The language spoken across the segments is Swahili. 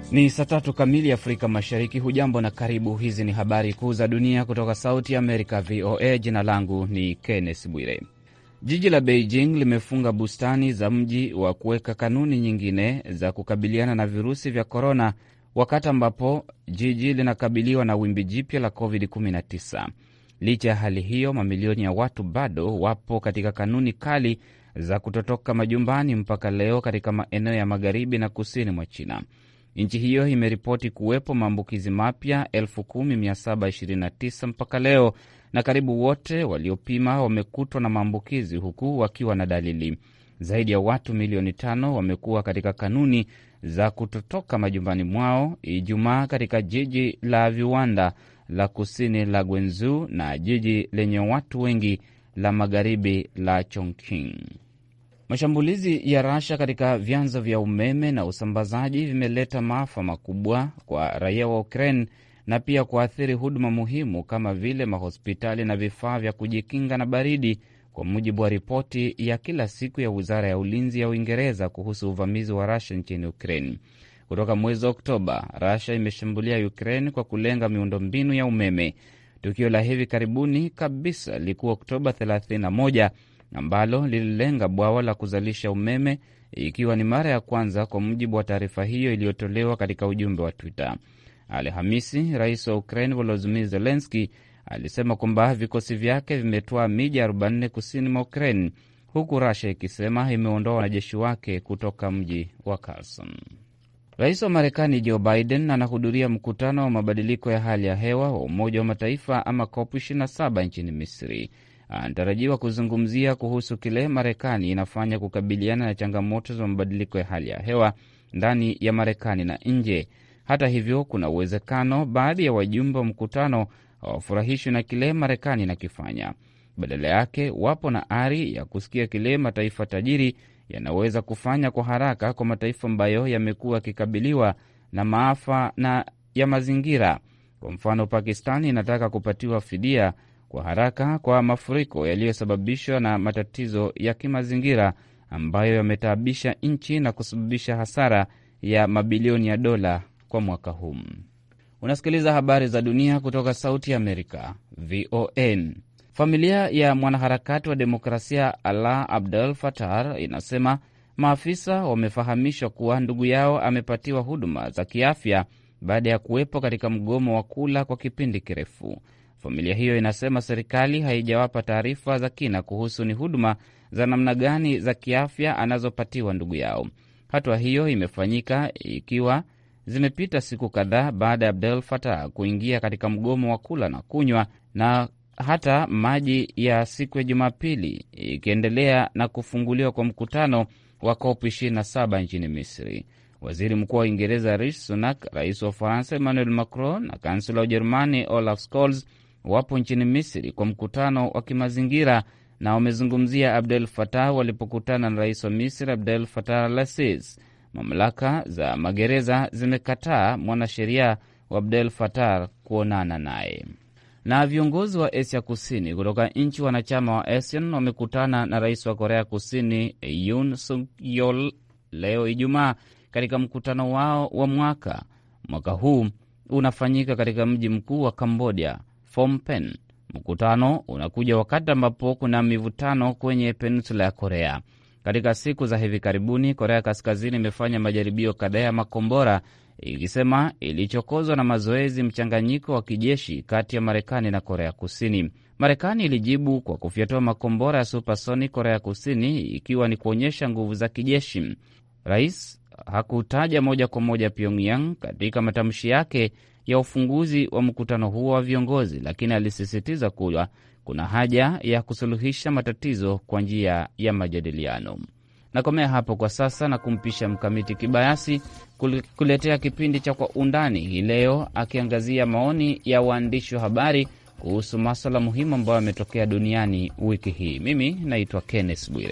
Ni saa tatu kamili Afrika Mashariki. Hujambo na karibu. Hizi ni habari kuu za dunia kutoka Sauti ya Amerika, VOA. Jina langu ni Kenneth Bwire. Jiji la Beijing limefunga bustani za mji wa kuweka kanuni nyingine za kukabiliana na virusi vya korona, wakati ambapo jiji linakabiliwa na wimbi jipya la COVID-19. Licha ya hali hiyo, mamilioni ya watu bado wapo katika kanuni kali za kutotoka majumbani mpaka leo katika maeneo ya magharibi na kusini mwa China. Nchi hiyo imeripoti kuwepo maambukizi mapya 10729 mpaka leo, na karibu wote waliopima wamekutwa na maambukizi huku wakiwa na dalili. Zaidi ya watu milioni tano wamekuwa katika kanuni za kutotoka majumbani mwao Ijumaa katika jiji la viwanda la kusini la Guangzhou na jiji lenye watu wengi la magharibi la Chongqing. Mashambulizi ya Rasha katika vyanzo vya umeme na usambazaji vimeleta maafa makubwa kwa raia wa Ukraine na pia kuathiri huduma muhimu kama vile mahospitali na vifaa vya kujikinga na baridi, kwa mujibu wa ripoti ya kila siku ya wizara ya ulinzi ya Uingereza kuhusu uvamizi wa Rasha nchini Ukraine. Kutoka mwezi Oktoba, Rasha imeshambulia Ukraine kwa kulenga miundombinu ya umeme. Tukio la hivi karibuni kabisa lilikuwa Oktoba 31 ambalo lililenga bwawa la kuzalisha umeme, ikiwa ni mara ya kwanza, kwa mujibu wa taarifa hiyo iliyotolewa katika ujumbe wa Twitter. Alhamisi, rais wa Ukraine Volodymyr Zelensky alisema kwamba vikosi vyake vimetwaa miji 44 kusini mwa Ukraine, huku Russia ikisema imeondoa wanajeshi wake kutoka mji wa Kherson. Rais wa Marekani Joe Biden anahudhuria mkutano wa mabadiliko ya hali ya hewa wa Umoja wa Mataifa ama COP 27 nchini Misri. Anatarajiwa kuzungumzia kuhusu kile Marekani inafanya kukabiliana na changamoto za mabadiliko ya hali ya hewa ndani ya Marekani na nje. Hata hivyo, kuna uwezekano baadhi ya wajumbe wa mkutano hawafurahishwi na kile Marekani inakifanya. Badala yake, wapo na ari ya kusikia kile mataifa tajiri yanaweza kufanya kwa haraka kwa mataifa ambayo yamekuwa yakikabiliwa na maafa na ya mazingira. Kwa mfano, Pakistani inataka kupatiwa fidia kwa haraka kwa mafuriko yaliyosababishwa na matatizo ya kimazingira ambayo yametaabisha nchi na kusababisha hasara ya mabilioni ya dola kwa mwaka huu. Unasikiliza habari za dunia kutoka Sauti ya Amerika, VON. Familia ya mwanaharakati wa demokrasia Alaa Abdel Fattah inasema maafisa wamefahamishwa kuwa ndugu yao amepatiwa huduma za kiafya baada ya kuwepo katika mgomo wa kula kwa kipindi kirefu. Familia hiyo inasema serikali haijawapa taarifa za kina kuhusu ni huduma za namna gani za kiafya anazopatiwa ndugu yao. Hatua hiyo imefanyika ikiwa zimepita siku kadhaa baada ya Abdel Fattah kuingia katika mgomo wa kula na kunywa na hata maji ya siku ya Jumapili, ikiendelea na kufunguliwa kwa mkutano wa COP 27 nchini Misri. Waziri Mkuu wa Uingereza Rishi Sunak, rais wa Ufaransa Emmanuel Macron na kansela wa Ujerumani Olaf Scholz wapo nchini Misri kwa mkutano wa kimazingira na wamezungumzia Abdel Fattah walipokutana na rais wa Misri Abdel Fattah al-Sisi. Mamlaka za magereza zimekataa mwanasheria wa Abdel Fattah kuonana naye. Na viongozi wa Asia Kusini kutoka nchi wanachama wa ASEAN wamekutana na rais wa Korea Kusini Yoon Suk Yeol leo Ijumaa katika mkutano wao wa mwaka. Mwaka huu unafanyika katika mji mkuu wa Kambodia, Phnom Penh. Mkutano unakuja wakati ambapo kuna mivutano kwenye peninsula ya Korea. Katika siku za hivi karibuni, Korea Kaskazini imefanya majaribio kadhaa ya makombora ikisema ilichokozwa na mazoezi mchanganyiko wa kijeshi kati ya Marekani na Korea Kusini. Marekani ilijibu kwa kufyatua makombora ya supersonic Korea Kusini, ikiwa ni kuonyesha nguvu za kijeshi. Rais hakutaja moja kwa moja Pyongyang katika matamshi yake ya ufunguzi wa mkutano huo wa viongozi, lakini alisisitiza kuwa kuna haja ya kusuluhisha matatizo kwa njia ya majadiliano. Nakomea hapo kwa sasa na kumpisha Mkamiti Kibayasi kuletea kipindi cha Kwa Undani hii leo, akiangazia maoni ya waandishi wa habari kuhusu maswala muhimu ambayo yametokea duniani wiki hii. Mimi naitwa Kenneth Bwire.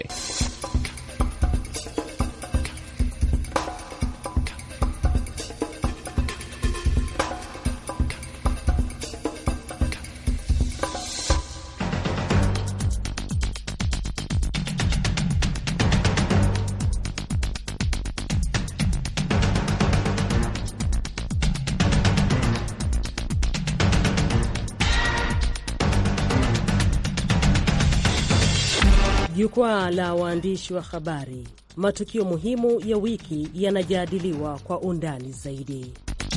Jukwaa la waandishi wa habari, matukio muhimu ya wiki yanajadiliwa kwa undani zaidi.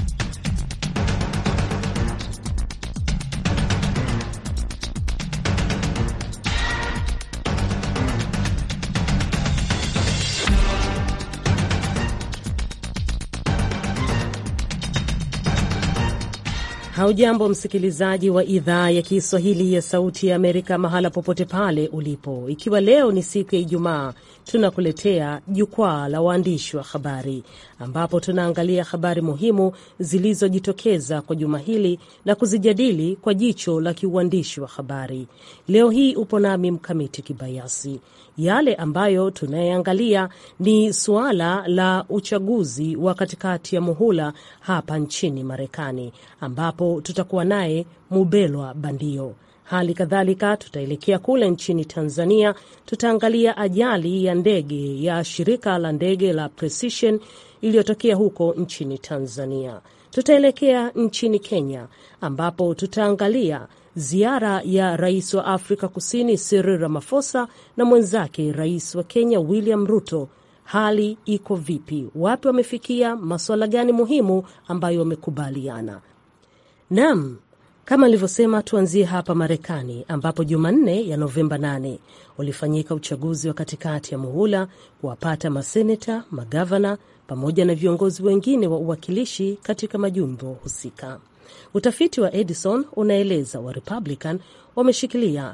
Haujambo msikilizaji wa idhaa ya Kiswahili ya Sauti ya Amerika, mahala popote pale ulipo. Ikiwa leo ni siku ya Ijumaa, tunakuletea jukwaa la waandishi wa habari, ambapo tunaangalia habari muhimu zilizojitokeza kwa juma hili na kuzijadili kwa jicho la kiuandishi wa habari. Leo hii upo nami Mkamiti Kibayasi. Yale ambayo tunayeangalia ni suala la uchaguzi wa katikati ya muhula hapa nchini Marekani, ambapo tutakuwa naye Mubelwa Bandio. Hali kadhalika tutaelekea kule nchini Tanzania, tutaangalia ajali ya ndege ya shirika la ndege la Precision iliyotokea huko nchini Tanzania. Tutaelekea nchini Kenya ambapo tutaangalia ziara ya rais wa Afrika Kusini Cyril Ramaphosa na mwenzake rais wa Kenya William Ruto. Hali iko vipi? Wapi wamefikia? Masuala gani muhimu ambayo wamekubaliana? Naam, kama nilivyosema, tuanzie hapa Marekani ambapo Jumanne ya Novemba 8 ulifanyika uchaguzi wa katikati ya muhula kuwapata maseneta, magavana pamoja na viongozi wengine wa uwakilishi katika majimbo husika. Utafiti wa Edison unaeleza wa Republican wameshikilia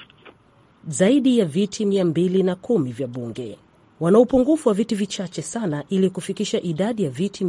zaidi ya viti mia mbili na kumi vya bunge. Wana upungufu wa viti vichache sana ili kufikisha idadi ya viti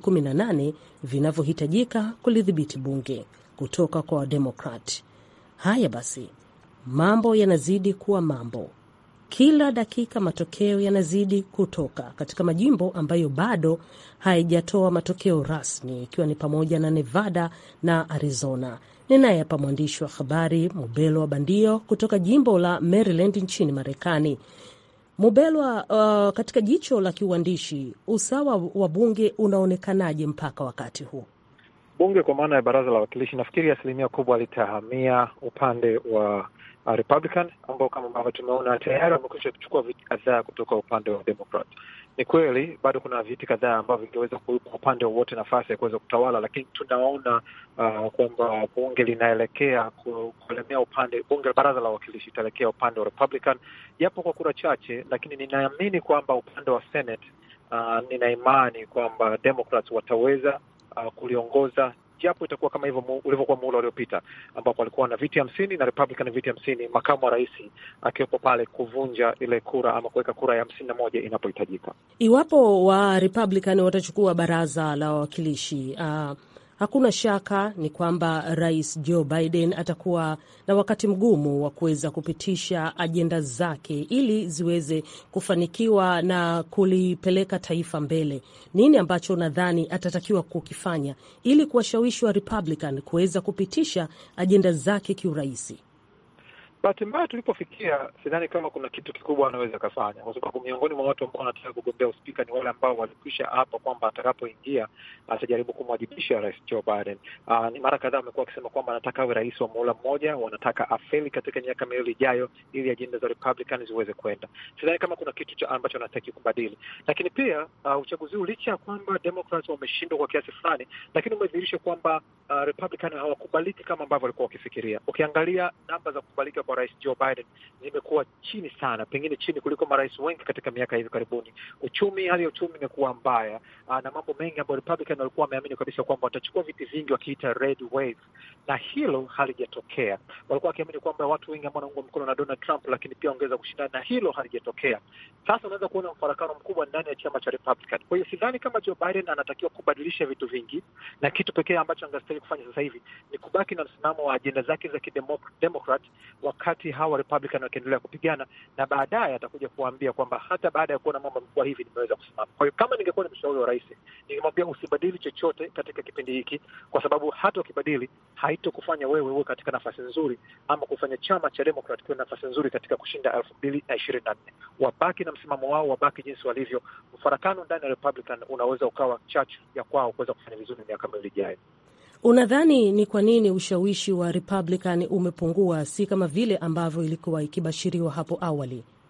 218 vinavyohitajika kulidhibiti bunge kutoka kwa Wademokrat. Haya basi, mambo yanazidi kuwa mambo. Kila dakika matokeo yanazidi kutoka katika majimbo ambayo bado haijatoa matokeo rasmi, ikiwa ni pamoja na Nevada na Arizona. Ninaye hapa mwandishi wa habari Mubelwa Bandio kutoka jimbo la Maryland nchini Marekani. Mubelwa, uh, katika jicho la kiuandishi, usawa wa bunge unaonekanaje mpaka wakati huu? Bunge kwa maana ya baraza la wawakilishi, nafikiri asilimia kubwa litahamia upande wa uh, Republican ambao kama ambavyo tumeona tayari wamekwisha kuchukua viti kadhaa kutoka upande wa Democrat. Ni kweli bado kuna viti kadhaa ambavyo vingeweza kuipa upande wowote nafasi ya kuweza kutawala, lakini tunaona uh, kwamba bunge linaelekea kuelemea upande, bunge baraza la wawakilishi itaelekea upande wa Republican japo kwa kura chache, lakini ninaamini kwamba upande wa Senate uh, nina imani kwamba Democrats wataweza uh, kuliongoza japo itakuwa kama hivyo ulivyokuwa muhula uliopita ambapo walikuwa na viti hamsini na Republican viti hamsini, makamu wa rais akiwepo pale kuvunja ile kura ama kuweka kura ya hamsini na moja inapohitajika. Iwapo wa Republican watachukua baraza la wawakilishi uh, hakuna shaka ni kwamba rais Joe Biden atakuwa na wakati mgumu wa kuweza kupitisha ajenda zake ili ziweze kufanikiwa na kulipeleka taifa mbele. Nini ambacho nadhani atatakiwa kukifanya ili kuwashawishi wa Republican kuweza kupitisha ajenda zake kiurahisi? Bahati mbaya tulipofikia, sidhani kama kuna kitu kikubwa anaweza akafanya, kwa sababu miongoni mwa watu ambao wanataka kugombea uspika ni wale ambao walikwisha hapa kwamba atakapoingia atajaribu kumwajibisha rais Joe Biden. Uh, ni mara kadhaa amekuwa akisema kwamba anataka awe rais wa muhula mmoja, wanataka afeli katika miaka miwili ijayo ili ajenda za Republican ziweze kwenda. Sidhani kama kuna kitu cha ambacho anataki kubadili, lakini pia uh, uchaguzi huu licha ya kwamba Democrats wameshindwa kwa kiasi fulani, lakini umedhihirisha kwamba uh, Republican hawakubaliki kama ambavyo walikuwa wakifikiria. Ukiangalia namba za kubalika kwa rais Joe Biden zimekuwa chini sana, pengine chini kuliko marais wengi katika miaka hivi karibuni. Uchumi, hali ya uchumi imekuwa mbaya aa, na mambo mengi ambayo Republican walikuwa wameamini kabisa kwamba watachukua viti vingi wakiita red wave, na hilo halijatokea. Walikuwa wakiamini kwamba watu wengi ambao wanaungwa mkono na Donald Trump, lakini pia ongeza kushindana, na hilo halijatokea. Sasa unaweza kuona mfarakano mkubwa ndani ya chama cha Republican. Kwa hiyo sidhani kama Joe Biden anatakiwa kubadilisha vitu vingi, na kitu pekee ambacho angestahili kufanya sasa hivi ni kubaki na msimamo wa ajenda zake za kidemokrat wakati hawa Republican wakiendelea kupigana, na baadaye atakuja kuambia kwamba hata baada ya kuona mambo yamekuwa hivi nimeweza kusimama. Kwa hiyo kama ningekuwa ni mshauri wa rais, ningemwambia usibadili chochote katika kipindi hiki, kwa sababu hata ukibadili haitokufanya wewe uwe katika nafasi nzuri ama kufanya chama cha Democrat kiwe nafasi nzuri katika kushinda elfu mbili na ishirini na nne. Wabaki na msimamo wao, wabaki jinsi walivyo. Mfarakano ndani ya Republican unaweza ukawa chachu ya kwao kuweza kufanya vizuri miaka miwili ijayo. Unadhani ni kwa nini ushawishi wa Republican umepungua, si kama vile ambavyo ilikuwa ikibashiriwa hapo awali?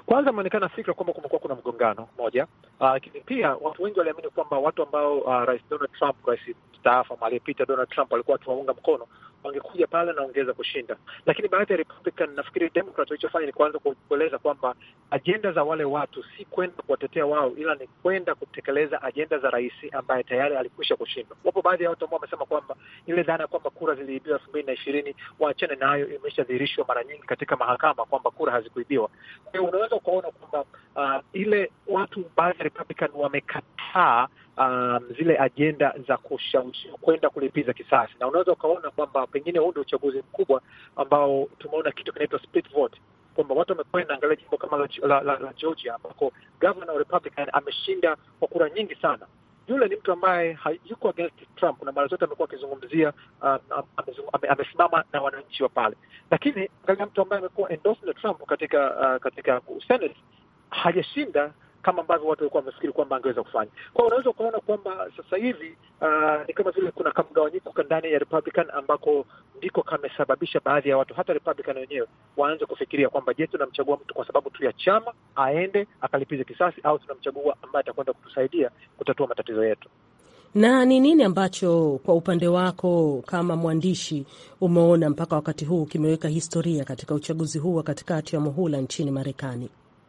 Kwanza imeonekana fikra kwamba kumekuwa kuna mgongano moja, lakini uh, pia watu wengi waliamini kwamba watu ambao uh, rais Donald Trump, rais mstaafu ama aliyepita Donald Trump alikuwa akiwaunga mkono wangekuja pale na ongeza kushinda, lakini baadhi ya Republican, nafikiri Democrat walichofanya ni kuanza kueleza kwamba ajenda za wale watu si kwenda kuwatetea wao, ila ni kwenda kutekeleza ajenda za rais ambaye tayari alikwisha kushindwa. Wapo baadhi ya watu ambao wamesema kwamba ile dhana kwamba kura ziliibiwa elfu mbili na ishirini waachane nayo, imeshadhihirishwa mara nyingi katika mahakama kwamba kura hazikuibiwa. Kwa hiyo unaweza ukaona kwamba uh, ile watu baadhi ya Republican wamekataa Um, zile ajenda za kushawishi kwenda kulipiza kisasi, na unaweza ukaona kwamba pengine huu ndio uchaguzi mkubwa ambao tumeona kitu kinaitwa split vote, kwamba watu wamekwenda angalia jimbo kama la, la, la, la Georgia ambako governor Republican ameshinda kwa kura nyingi sana. Yule ni mtu ambaye yuko against Trump na mara zote amekuwa akizungumzia um, amesimama na wananchi wa pale, lakini angalia mtu ambaye amekuwa endorsed na Trump katika uh, katika Senate hajashinda kama ambavyo watu walikuwa wamefikiri kwamba angeweza kufanya. Kwa hiyo unaweza ukaona kwamba sasa hivi uh, ni kama vile kuna kamgawanyiko ndani ya Republican ambako ndiko kamesababisha baadhi ya watu hata Republican wenyewe waanze kufikiria kwamba je, tunamchagua mtu kwa sababu tu ya chama aende akalipize kisasi au tunamchagua ambaye atakwenda kutusaidia kutatua matatizo yetu. Na ni nini ambacho kwa upande wako kama mwandishi umeona mpaka wakati huu kimeweka historia katika uchaguzi huu wa katikati ya muhula nchini Marekani?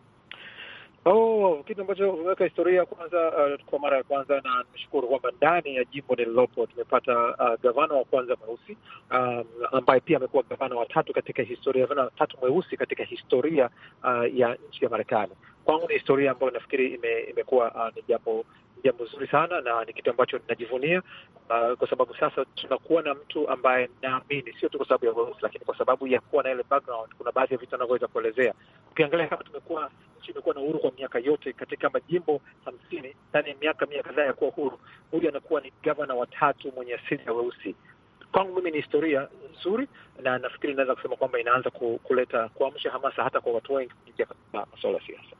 Oh, kitu ambacho umeweka historia kwanza, uh, kwa mara ya kwanza, na nimeshukuru kwamba ndani ya jimbo nililopo tumepata uh, gavana wa kwanza mweusi um, ambaye pia amekuwa gavana wa tatu katika historia, gavana watatu mweusi katika historia uh, ya nchi ya Marekani. Kwangu ni historia ambayo nafikiri ime, imekuwa uh, ni jambo jambo zuri sana na ni kitu ambacho ninajivunia uh, kwa sababu sasa tunakuwa na mtu ambaye naamini sio tu kwa sababu ya weusi, lakini kwa sababu ya kuwa na ile background, kuna baadhi ya vitu anavyoweza kuelezea. Ukiangalia kama tumekuwa nchi imekuwa na uhuru kwa miaka yote katika majimbo hamsini ndani ya miaka mia kadhaa ya kuwa huru, huyu anakuwa ni gavana wa tatu mwenye asili ya weusi. Kwangu mimi ni historia nzuri, na nafikiri inaweza kusema kwamba inaanza kuleta kuamsha hamasa hata kwa watu wengi kuingia katika masuala ya siasa.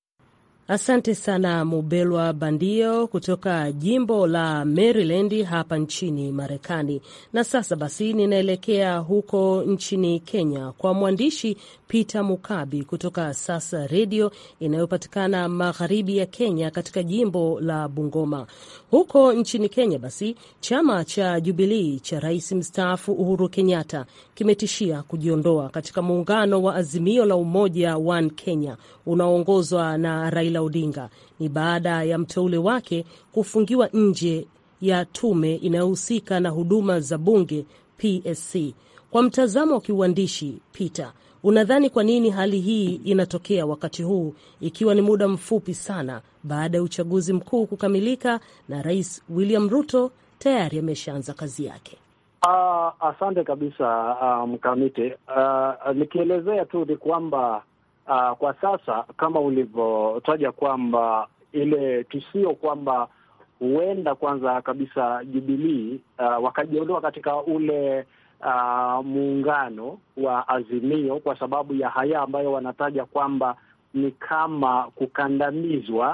Asante sana Mubelwa Bandio kutoka jimbo la Maryland hapa nchini Marekani. Na sasa basi, ninaelekea huko nchini Kenya kwa mwandishi Peter Mukabi kutoka Sasa Redio inayopatikana magharibi ya Kenya katika jimbo la Bungoma. Huko nchini Kenya basi, chama cha Jubilii cha rais mstaafu Uhuru Kenyatta kimetishia kujiondoa katika muungano wa Azimio la Umoja One Kenya unaoongozwa na Raila Odinga. Ni baada ya mteule wake kufungiwa nje ya tume inayohusika na huduma za bunge PSC. Kwa mtazamo wa kiuandishi, Peter, unadhani kwa nini hali hii inatokea wakati huu ikiwa ni muda mfupi sana baada ya uchaguzi mkuu kukamilika na Rais William Ruto tayari ameshaanza kazi yake? Uh, asante kabisa mkamiti. Um, uh, nikielezea tu ni kwamba uh, kwa sasa kama ulivyotaja kwamba ile tishio kwamba huenda kwanza kabisa Jubilii uh, wakajiondoa katika ule uh, muungano wa Azimio kwa sababu ya haya ambayo wanataja kwamba ni kama kukandamizwa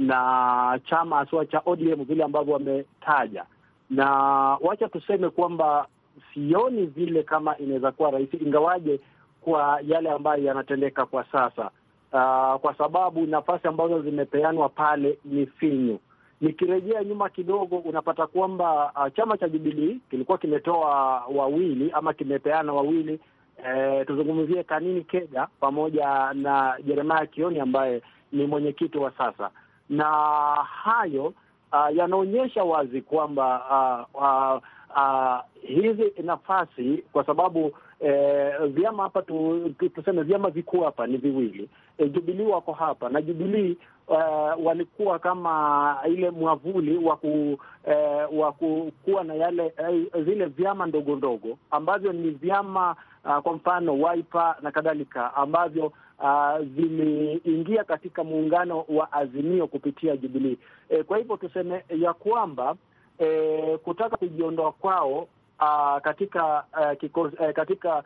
na chama haswa cha ODM vile ambavyo wametaja, na wacha tuseme kwamba sioni vile kama inaweza kuwa rahisi, ingawaje kwa yale ambayo yanatendeka kwa sasa uh, kwa sababu nafasi ambazo zimepeanwa pale ni finyu. Nikirejea nyuma kidogo, unapata kwamba uh, chama cha Jubilii kilikuwa kimetoa wawili ama kimepeana wawili eh, tuzungumzie Kanini Kega pamoja na Jeremiah Kioni ambaye ni mwenyekiti wa sasa, na hayo uh, yanaonyesha wazi kwamba uh, uh, uh, hizi nafasi kwa sababu eh, vyama hapa tu, tu, tuseme vyama vikuu hapa ni viwili eh, Jubilii wako hapa na Jubilii uh, walikuwa kama ile mwavuli wa ku eh, wa kuwa na yale eh, zile vyama ndogo ndogo ambavyo ni vyama uh, kwa mfano Wiper na kadhalika ambavyo uh, viliingia katika muungano wa Azimio kupitia Jubilii. Eh, kwa hivyo tuseme ya kwamba eh, kutaka kujiondoa kwao uh, katika uh, kikosi, uh, katika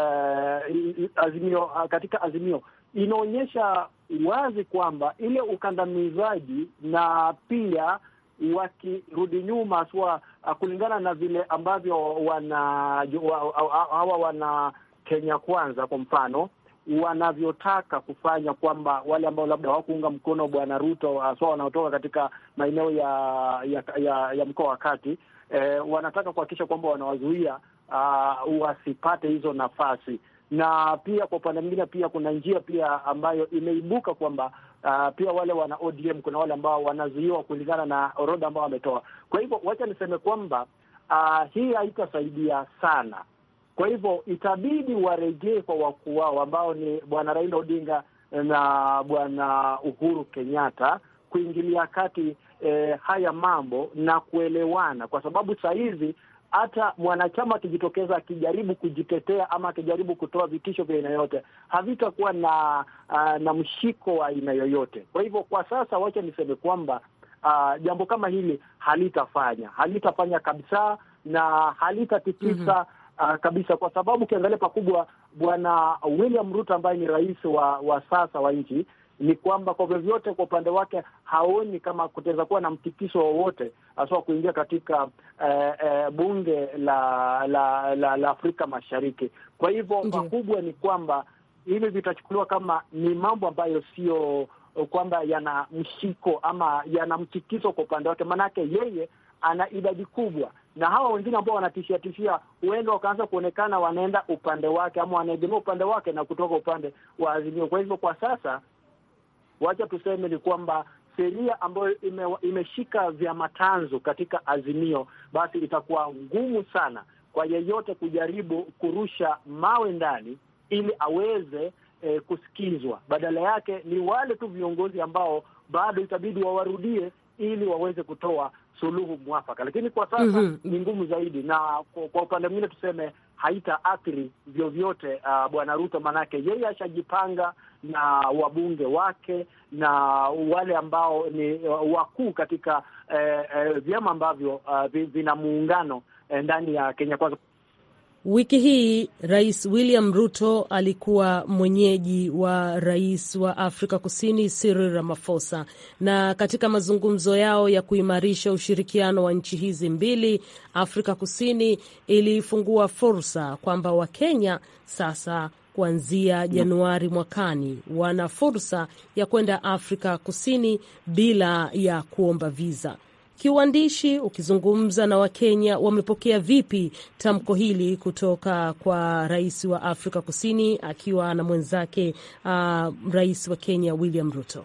uh, azimio uh, katika azimio inaonyesha wazi kwamba ile ukandamizaji na pia wakirudi nyuma haswa uh, kulingana na vile ambavyo wana hawa wana Kenya Kwanza kwa mfano wanavyotaka kufanya, kwamba wale ambao labda hawakuunga mkono bwana Ruto haswa wanaotoka katika maeneo ya ya, ya, ya mkoa wa kati eh, wanataka kuhakikisha kwamba wanawazuia uh, wasipate hizo nafasi na pia kwa upande mwingine pia kuna njia pia ambayo imeibuka kwamba uh, pia wale wana ODM kuna wale ambao wanazuiwa kulingana na orodha ambao wametoa. Kwa hivyo wacha niseme kwamba uh, hii haitasaidia sana. Kwa hivyo itabidi warejee kwa wakuu wao ambao ni bwana Raila Odinga na bwana Uhuru Kenyatta kuingilia kati eh, haya mambo na kuelewana, kwa sababu saa hizi hata mwanachama akijitokeza akijaribu kujitetea ama akijaribu kutoa vitisho vya aina yoyote havitakuwa na uh, na mshiko wa aina yoyote. Kwa hivyo kwa sasa, wacha niseme kwamba uh, jambo kama hili halitafanya halitafanya kabisa na halitatikisa mm -hmm. uh, kabisa, kwa sababu ukiangalia pakubwa, bwana William Ruto ambaye ni rais wa, wa sasa wa nchi ni kwamba kwa vyovyote kwa upande wake haoni kama kutaweza kuwa na mtikiso wowote haswa kuingia katika eh, eh, bunge la la, la la Afrika Mashariki. Kwa hivyo pakubwa ni kwamba hivi vitachukuliwa kama ni mambo ambayo sio kwamba yana mshiko ama yana mtikiso kwa upande wake, maanake yeye ana idadi kubwa, na hawa wengine ambao wanatishia tishia, huenda wakaanza kuonekana wanaenda upande wake ama wanaegemea upande wake na kutoka upande wa Azimio. Kwa hivyo kwa sasa wacha tuseme ni kwamba sheria ambayo ime, imeshika vyama tanzu katika Azimio, basi itakuwa ngumu sana kwa yeyote kujaribu kurusha mawe ndani ili aweze eh, kusikizwa. Badala yake ni wale tu viongozi ambao bado itabidi wawarudie ili waweze kutoa suluhu mwafaka, lakini kwa sasa mm -hmm. ni ngumu zaidi, na kwa, kwa upande mwingine tuseme haitaathiri vyovyote uh, bwana Ruto, maanake yeye ashajipanga na wabunge wake na wale ambao ni wakuu katika eh, eh, vyama ambavyo uh, vina muungano eh, ndani ya Kenya Kwanza. Wiki hii Rais William Ruto alikuwa mwenyeji wa rais wa Afrika Kusini Cyril Ramaphosa, na katika mazungumzo yao ya kuimarisha ushirikiano wa nchi hizi mbili, Afrika Kusini ilifungua fursa kwamba Wakenya sasa kuanzia Januari mwakani wana fursa ya kwenda Afrika Kusini bila ya kuomba viza. Kiuandishi, ukizungumza na Wakenya, wamepokea vipi tamko hili kutoka kwa rais wa Afrika Kusini akiwa na mwenzake uh, rais wa Kenya William Ruto?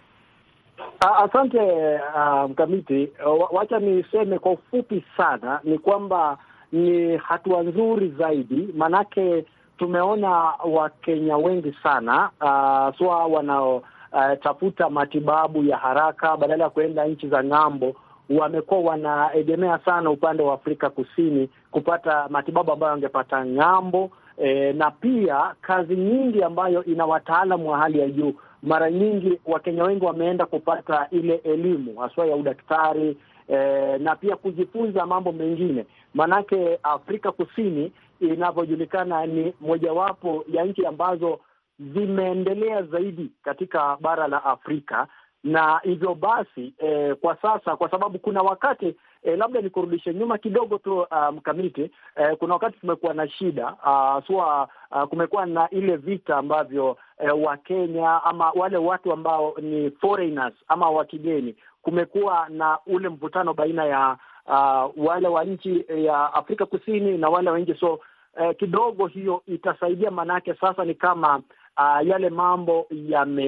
Asante uh, mkamiti. Wacha niseme kwa ufupi sana ni kwamba ni hatua nzuri zaidi, maanake tumeona Wakenya wengi sana uh, swa wanaotafuta uh, matibabu ya haraka badala ya kuenda nchi za ng'ambo wamekuwa wanaegemea sana upande wa Afrika Kusini kupata matibabu ambayo wangepata ng'ambo. E, na pia kazi nyingi ambayo ina wataalamu wa hali ya juu. Mara nyingi Wakenya wengi wameenda kupata ile elimu haswa ya udaktari e, na pia kujifunza mambo mengine, maanake Afrika Kusini inavyojulikana ni mojawapo ya nchi ambazo zimeendelea zaidi katika bara la Afrika na hivyo basi eh, kwa sasa kwa sababu kuna wakati eh, labda nikurudishe nyuma kidogo tu mkamiti um, eh, kuna wakati tumekuwa na shida uh, sua uh, kumekuwa na ile vita ambavyo eh, Wakenya ama wale watu ambao ni foreigners ama wa kigeni, kumekuwa na ule mvutano baina ya uh, wale wa nchi ya Afrika Kusini na wale wa nchi so eh, kidogo hiyo itasaidia, maanake sasa ni kama Uh, yale mambo yame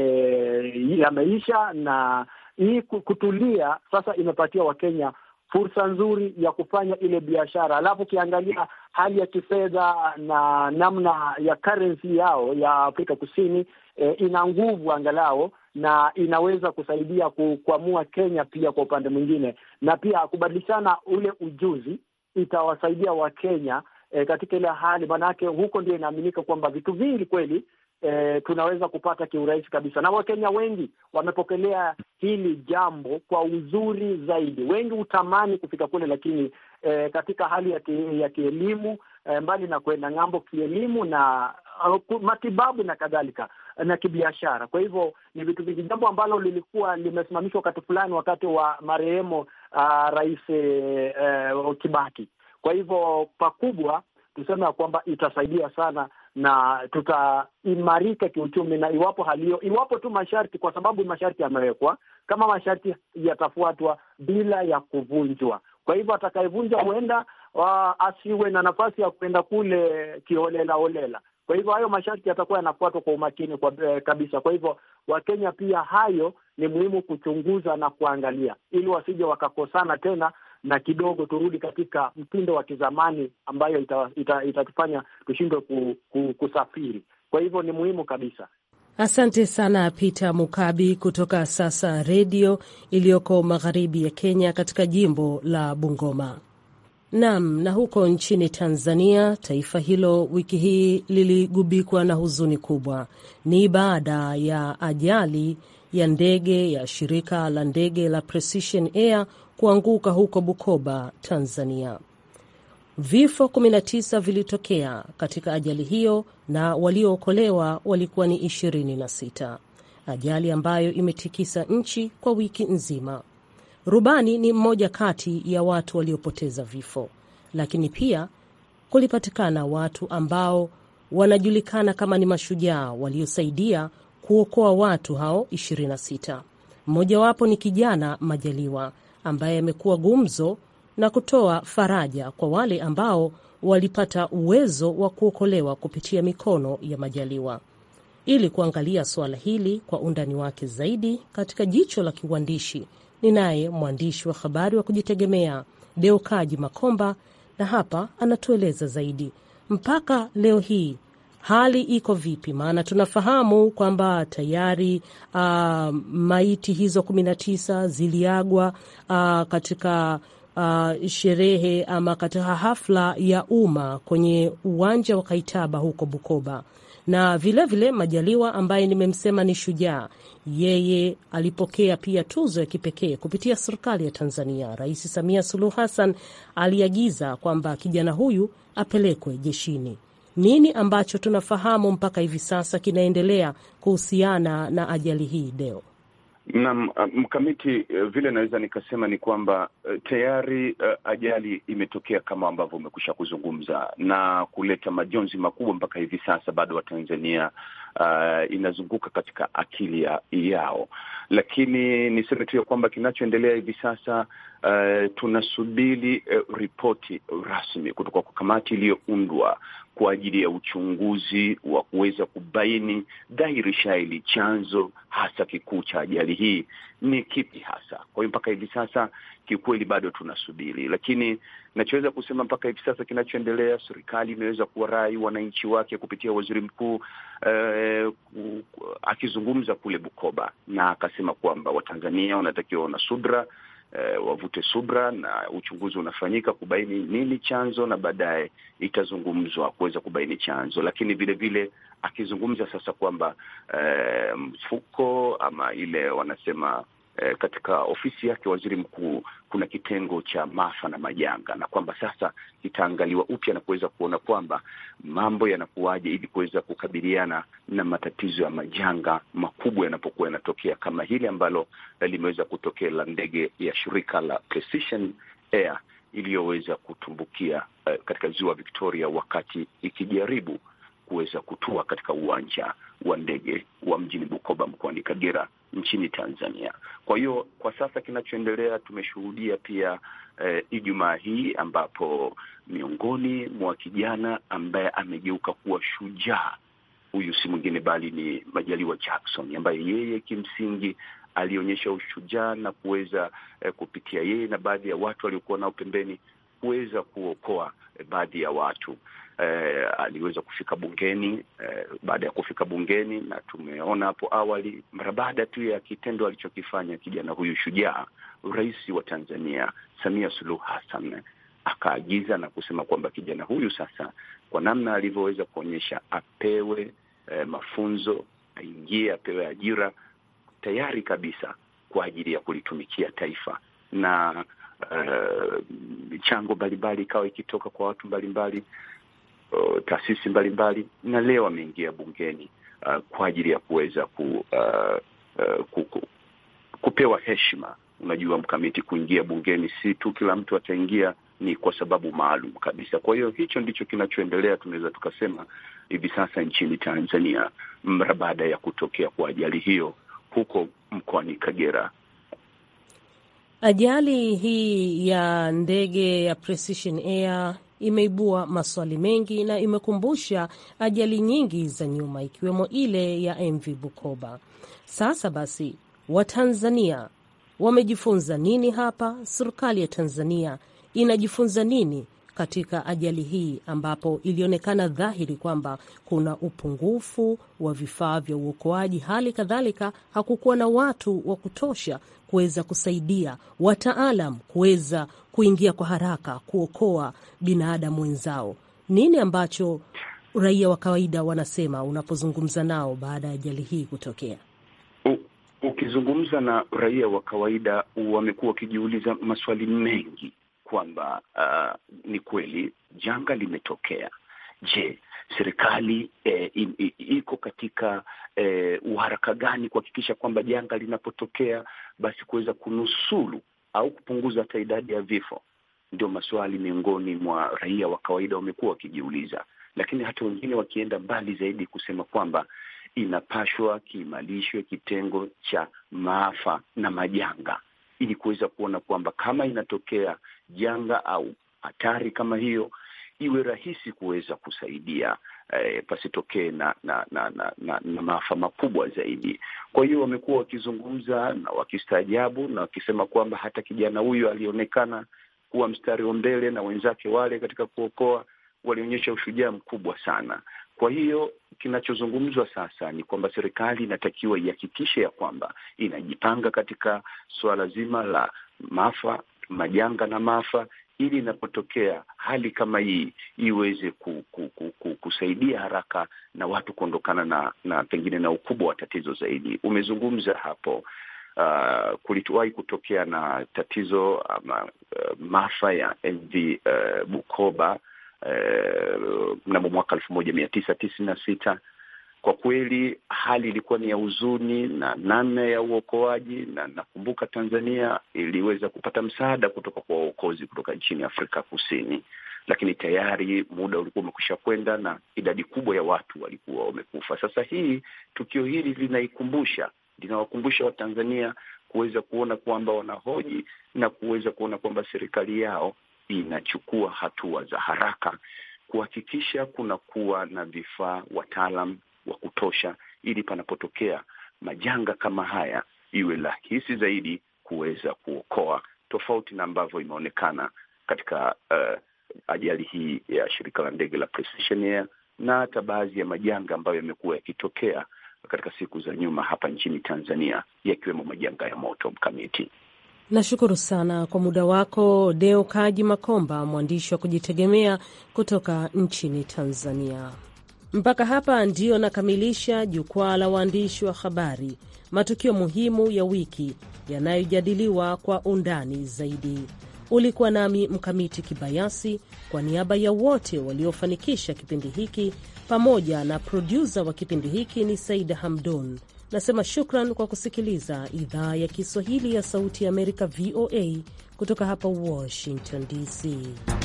yameisha na hii kutulia sasa imepatia Wakenya fursa nzuri ya kufanya ile biashara. Alafu ukiangalia hali ya kifedha na namna ya currency yao ya Afrika Kusini eh, ina nguvu angalau na inaweza kusaidia kuamua Kenya pia kwa upande mwingine, na pia kubadilishana ule ujuzi itawasaidia Wakenya eh, katika ile hali, maanake huko ndio inaaminika kwamba vitu vingi kweli E, tunaweza kupata kiurahisi kabisa, na Wakenya wengi wamepokelea hili jambo kwa uzuri zaidi. Wengi hutamani kufika kule, lakini e, katika hali ya, ki, ya kielimu e, mbali na kwenda ng'ambo kielimu na uh, matibabu na kadhalika na kibiashara. Kwa hivyo ni vitu vingi, jambo ambalo lilikuwa limesimamishwa wakati fulani, wakati wa marehemu uh, Rais uh, Kibaki. Kwa hivyo pakubwa tuseme ya kwamba itasaidia sana na tutaimarika kiuchumi, na iwapo hali hiyo, iwapo tu masharti, kwa sababu masharti yamewekwa, kama masharti yatafuatwa bila ya kuvunjwa. Kwa hivyo atakayevunja huenda asiwe na nafasi ya kuenda kule kiholela holela. Kwa hivyo hayo masharti yatakuwa yanafuatwa kwa umakini kwa eh, kabisa. Kwa hivyo Wakenya pia hayo ni muhimu kuchunguza na kuangalia, ili wasije wakakosana tena na kidogo turudi katika mtindo wa kizamani ambayo itatufanya ita, ita tushindwe ku, ku, kusafiri. Kwa hivyo ni muhimu kabisa. Asante sana Peter Mukabi kutoka Sasa Redio iliyoko magharibi ya Kenya katika jimbo la Bungoma. Naam, na huko nchini Tanzania, taifa hilo wiki hii liligubikwa na huzuni kubwa. Ni baada ya ajali ya ndege ya shirika la ndege la Precision Air kuanguka huko Bukoba, Tanzania. Vifo 19 vilitokea katika ajali hiyo na waliookolewa walikuwa ni 26, ajali ambayo imetikisa nchi kwa wiki nzima. Rubani ni mmoja kati ya watu waliopoteza vifo, lakini pia kulipatikana watu ambao wanajulikana kama ni mashujaa waliosaidia kuokoa watu hao 26. Mmojawapo ni kijana Majaliwa ambaye amekuwa gumzo na kutoa faraja kwa wale ambao walipata uwezo wa kuokolewa kupitia mikono ya Majaliwa. Ili kuangalia suala hili kwa undani wake zaidi katika jicho la kiuandishi, ni naye mwandishi wa habari wa kujitegemea Deokaji Makomba, na hapa anatueleza zaidi. Mpaka leo hii hali iko vipi? Maana tunafahamu kwamba tayari uh, maiti hizo kumi na tisa ziliagwa uh, katika uh, sherehe ama katika hafla ya umma kwenye uwanja wa Kaitaba huko Bukoba na vilevile vile Majaliwa ambaye nimemsema ni shujaa, yeye alipokea pia tuzo ya kipekee kupitia serikali ya Tanzania. Rais Samia Suluhu Hassan aliagiza kwamba kijana huyu apelekwe jeshini. Nini ambacho tunafahamu mpaka hivi sasa kinaendelea kuhusiana na ajali hii Deo? Naam, mkamiti, vile naweza nikasema ni kwamba tayari uh, ajali imetokea kama ambavyo umekwisha kuzungumza na kuleta majonzi makubwa. Mpaka hivi sasa bado Watanzania uh, inazunguka katika akili ya, yao, lakini niseme tu ya kwamba kinachoendelea hivi sasa uh, tunasubiri uh, ripoti rasmi kutoka kwa kamati iliyoundwa kwa ajili ya uchunguzi wa kuweza kubaini dhahiri shahiri chanzo hasa kikuu cha ajali hii ni kipi hasa. Kwa hiyo mpaka hivi sasa kiukweli bado tunasubiri, lakini nachoweza kusema mpaka hivi sasa kinachoendelea, serikali imeweza kuwarai wananchi wake kupitia waziri mkuu eh, akizungumza kule Bukoba, na akasema kwamba Watanzania wanatakiwa wana subra Uh, wavute subra na uchunguzi unafanyika kubaini nini chanzo, na baadaye itazungumzwa kuweza kubaini chanzo. Lakini vile vile akizungumza sasa kwamba uh, mfuko ama ile wanasema uh, katika ofisi yake waziri mkuu kuna kitengo cha maafa na majanga, na kwamba sasa kitaangaliwa upya na kuweza kuona kwamba mambo yanakuwaje ili kuweza kukabiliana na matatizo ya majanga makubwa yanapokuwa yanatokea kama hili ambalo limeweza kutokea la ndege ya shirika la Precision Air iliyoweza kutumbukia uh, katika ziwa Victoria wakati ikijaribu kuweza kutua katika uwanja wa ndege wa mjini Bukoba mkoani Kagera nchini Tanzania. Kwa hiyo kwa sasa kinachoendelea tumeshuhudia pia eh, Ijumaa hii ambapo miongoni mwa kijana ambaye amegeuka kuwa shujaa, huyu si mwingine bali ni Majaliwa Jackson ambaye yeye kimsingi alionyesha ushujaa na kuweza eh, kupitia yeye na baadhi ya watu waliokuwa nao pembeni kuweza kuokoa eh, baadhi ya watu eh, aliweza kufika bungeni eh, baada ya kufika bungeni, na tumeona hapo awali, mara baada tu ya kitendo alichokifanya kijana huyu shujaa, Rais wa Tanzania Samia Suluhu Hassan akaagiza na kusema kwamba kijana huyu sasa, kwa namna alivyoweza kuonyesha, apewe eh, mafunzo, aingie, apewe ajira tayari kabisa kwa ajili ya kulitumikia taifa na michango uh, mbalimbali ikawa ikitoka kwa watu mbalimbali uh, taasisi mbalimbali, na leo ameingia bungeni uh, kwa ajili ya kuweza ku, uh, uh, ku, ku, kupewa heshima. Unajua mkamiti, kuingia bungeni si tu kila mtu ataingia ni kwa sababu maalum kabisa. Kwa hiyo hicho ndicho kinachoendelea, tunaweza tukasema hivi sasa nchini Tanzania mara baada ya kutokea kwa ajali hiyo huko mkoani Kagera. Ajali hii ya ndege ya Precision Air imeibua maswali mengi na imekumbusha ajali nyingi za nyuma ikiwemo ile ya MV Bukoba. Sasa basi, Watanzania wamejifunza nini hapa? Serikali ya Tanzania inajifunza nini katika ajali hii ambapo ilionekana dhahiri kwamba kuna upungufu wa vifaa vya uokoaji, hali kadhalika hakukuwa na watu wa kutosha kuweza kusaidia wataalam kuweza kuingia kwa haraka kuokoa binadamu wenzao. Nini ambacho raia wa kawaida wanasema unapozungumza nao baada ya ajali hii kutokea? Ukizungumza na raia wa kawaida wamekuwa wakijiuliza maswali mengi kwamba uh, ni kweli janga limetokea. Je, serikali eh, iko katika eh, uharaka gani kuhakikisha kwamba janga linapotokea basi kuweza kunusuru au kupunguza hata idadi ya vifo? Ndio maswali miongoni mwa raia wa kawaida wamekuwa wakijiuliza, lakini hata wengine wakienda mbali zaidi kusema kwamba inapashwa kiimarishwe kitengo cha maafa na majanga ili kuweza kuona kwamba kama inatokea janga au hatari kama hiyo iwe rahisi kuweza kusaidia eh, pasitokee na na, na, na, na na maafa makubwa zaidi. Kwa hiyo wamekuwa wakizungumza na wakistaajabu na wakisema kwamba hata kijana huyu alionekana kuwa mstari wa mbele na wenzake wale katika kuokoa walionyesha ushujaa mkubwa sana. Kwa hiyo kinachozungumzwa sasa ni kwamba serikali inatakiwa ihakikishe ya kwamba inajipanga katika suala zima la maafa, majanga na maafa, ili inapotokea hali kama hii iweze ku, ku, ku, ku, kusaidia haraka na watu kuondokana na na pengine na ukubwa wa tatizo zaidi. Umezungumza hapo uh, kulituwahi kutokea na tatizo ama uh, maafa ya MV uh, Bukoba mnamo uh, mwaka elfu moja mia tisa tisini na sita. Kwa kweli hali ilikuwa ni ya huzuni na namna ya uokoaji, na nakumbuka Tanzania iliweza kupata msaada kutoka kwa waokozi kutoka nchini Afrika Kusini, lakini tayari muda ulikuwa umekwisha kwenda na idadi kubwa ya watu walikuwa wamekufa. Sasa hii tukio hili linaikumbusha linawakumbusha Watanzania kuweza kuona kwamba wanahoji na kuweza kuona kwamba serikali yao inachukua hatua za haraka kuhakikisha kunakuwa na vifaa, wataalam wa kutosha, ili panapotokea majanga kama haya iwe rahisi zaidi kuweza kuokoa, tofauti na ambavyo imeonekana katika uh, ajali hii ya shirika la ndege la Precision Air na hata baadhi ya majanga ambayo yamekuwa yakitokea katika siku za nyuma hapa nchini Tanzania, yakiwemo majanga ya moto. Mkamiti, Nashukuru sana kwa muda wako Deo Kaji Makomba, mwandishi wa kujitegemea kutoka nchini Tanzania. Mpaka hapa ndiyo nakamilisha jukwaa la waandishi wa habari, matukio muhimu ya wiki yanayojadiliwa kwa undani zaidi. Ulikuwa nami Mkamiti Kibayasi, kwa niaba ya wote waliofanikisha kipindi hiki pamoja na produsa wa kipindi hiki ni Saida Hamdun. Nasema shukran kwa kusikiliza idhaa ya Kiswahili ya Sauti ya Amerika, VOA, kutoka hapa Washington DC.